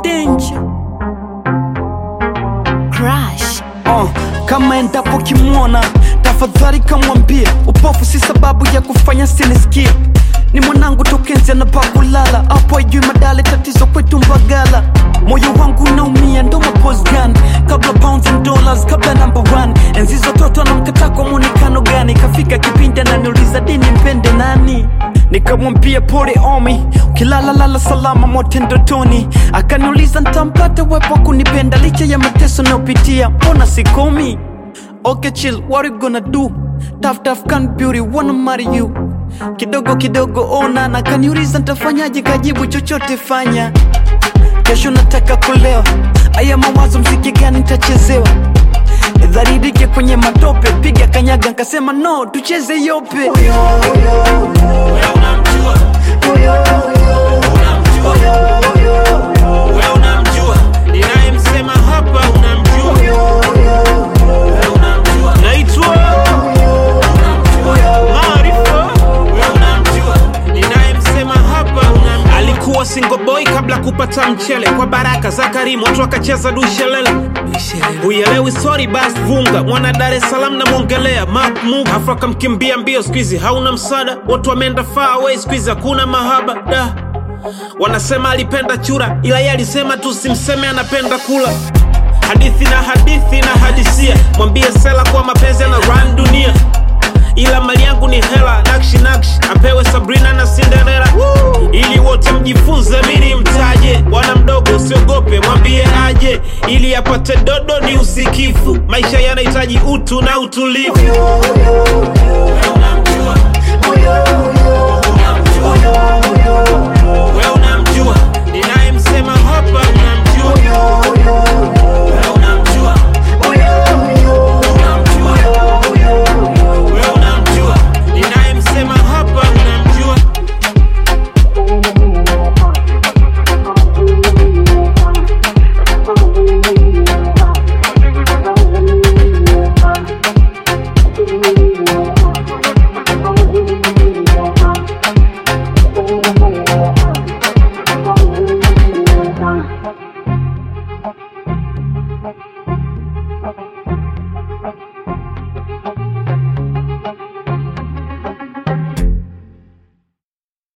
danger Crush. uh, kama endapo kimwona tafadhali kamwambie upofu si sababu ya kufanya sinisikie ni mwanangu tokenzi anapakulala hapo ajui madale tatizo kwetu mbagala moyo wangu unaumia ndo maposgan kabla pounds and dollars kabla number one enzi zototo anamkataa kwa mwonekano gani kafika kipindi ananiuliza dini mpende nani nikamwambia pole omi ukilalalala salama mote ndotoni akaniuliza ntampata wepo kunipenda licha ya mateso nayopitia mbona sikomi okay chill what you gonna do tough tough can beauty wanna marry you kidogo kidogo ona na kaniuliza ntafanyaje kajibu chochote fanya kesho nataka kulewa aya mawazo mziki gani ntachezewa dharirike kwenye matope piga kanyaga nkasema no tucheze yope Wewe unamjua unamjua wewe unamjua ninayemsema hapa unamjua wewe unamjua naitwa Maarifa wewe unamjua ninayemsema hapa unamjua alikuwa single boy kabla kupata mchele kwa baraka za Karimu watu wakacheza dushelele Uelewi sorry bas vunga mwana Dar es Salaam namwongelea Mark Move afu akamkimbia mbio squeezy hauna msada watu wameenda far away squeezy hakuna mahaba da wanasema alipenda chura ila yeye alisema tu simseme anapenda kula hadithi na hadithi na hadisia mwambie sela kuwa mapenzi na run dunia ila mali yangu ni hela nakshi nakshi apewe sabrina na cinderella ili wote mjifunze mini mtaje bwana mdogo usiogope mwambie aje ili apate dodo ni usikifu maisha yanahitaji utu na utulivu Wewe unamjua. Wewe unamjua ninayemsema hapa unamjua Wewe unamjua Wewe unamjua ninayemsema hapa unamjua Thank you.